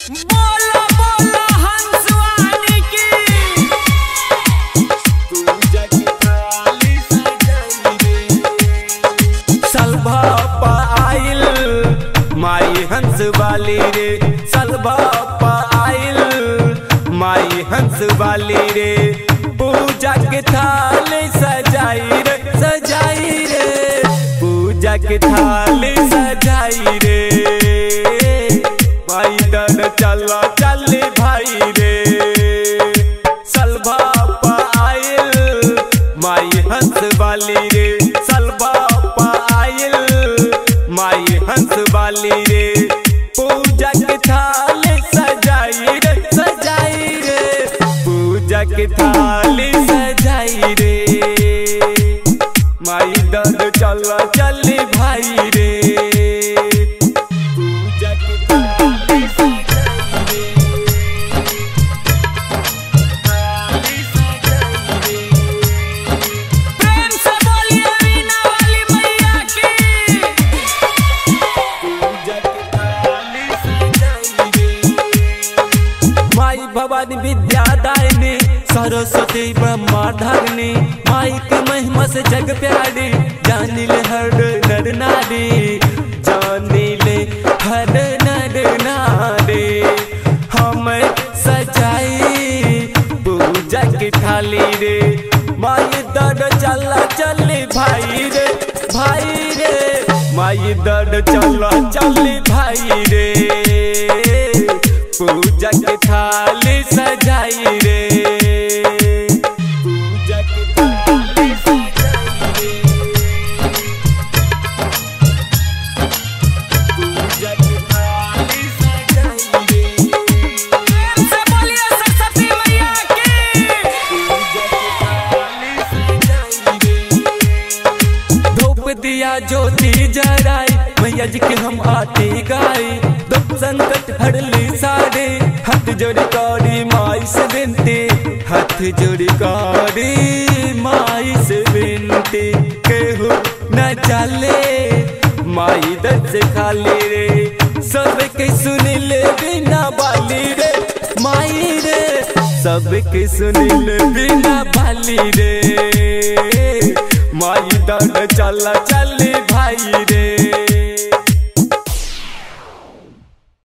बोला बोला हंसवानी की सलभा आइल माई हंस वाली रे सलभा आइल माई हंस वाली रे पूजा के थाल सजाई रे सजाई रे पूजा के थाल सजाई रे माई दर चलो चल भाई रे सलभा आइल माई हंस वाली रे सलभा आइल माई हंस वाली रे पूजा के थाल सजाई रे सजाई रे पूजा के थाल सजाई रे माई दर चल चल भाई रे पूजा के थाल सजाई रे थाल सजाई रे प्रेम से बोलिए वीणा वाली मैया की माई भवानी विद्यादायिनी सरस्वती ब्रह्मा धारिणी माई के महिमा से जग प्यारी जानी ले हर नर नारी जानी ले हर नर नारी हम सजाई पूजा की थाली रे माई दर चला चली भाई रे भाई रे माई दर चला चली भाई रे पूजा के थाली सजाई रे पूजा के थाली सजाई रे पूजा के थाली सजाई रे प्रेम से बोलिए सरस्वती मैया की धूप दिया ज्योति जराई मैया जी के हम आती गाई दुख संकट हरली सारे हाथ जोड़ी कौड़ी माई से बिनती हाथ जोड़ी कौड़ी माई से बिनती केहू न चले माई दर से खाली रे सब के सुन ले बिना बाली रे माई रे सबके सुनिल बिना बाली रे माई दर चल चल भाई रे